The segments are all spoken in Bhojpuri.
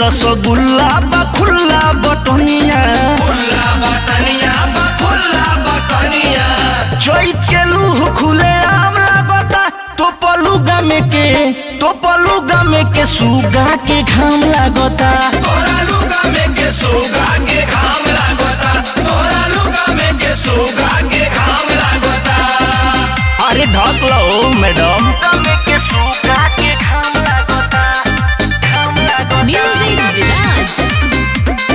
रसगुल्ला बा खुल्ला बटनिया खुला बटनिया बा खुला बटनिया चैत के लूह खुले आम लागता तो पलुगा में के तो पलुगा में के सुगा के घाम लागता तोरा लुगा में के सुगा के घाम लागता तोरा लुगा में के सुगा के घाम लागता अरे ढक लो मैडम के सुगा के घाम लागता घाम लागता Music Village.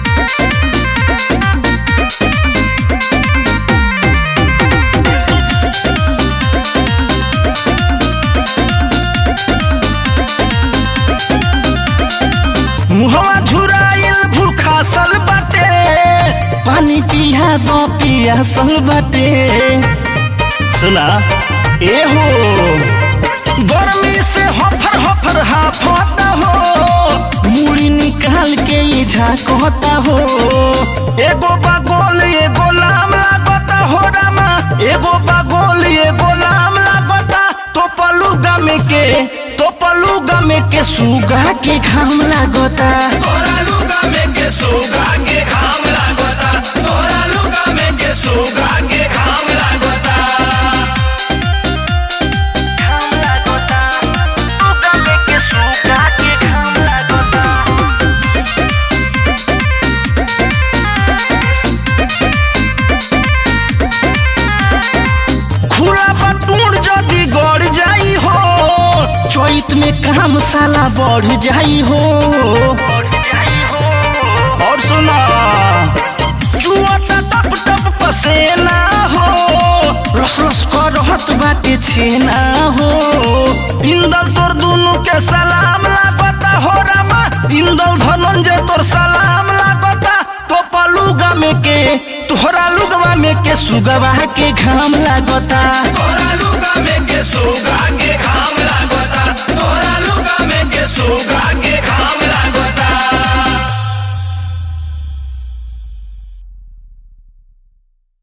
मुहवा झुराइल भूखासल बाटे पानी पिया दो पियासल बाटे सुना ए हो गर्मी से हफर हफर हाफता हो मुड़ी निकाल के ये झाकता हो एगो बागोल एगो लाम लागता हो रामा एगो बागोल एगो लाम लागता तो पलुगा में के तो पलुगा में के सुगा के घाम लागता तोरा लुगा में के सुगा के घाम लागता तोरा लुगा में के सुगा के घाम लागता घाम लागता सुगा में के सुगा के घाम लागता खुला बटूर जदी गड़ जाई हो चैत में काम साला बढ़ जाई हो और सुना जुआता टप टप पसेना हो रस रस कर रहत बाटे छेना हो इंदल तोर दुनु के सलाम लागता हो रामा इंदल धनंजय तोर सलाम लागता तो पलुगा में के तोहरा लुगवा में के सुगवा के घाम लागता तोरा लुगा में के सुगा के घाम लागता तोरा लुगा में के सुगा के घाम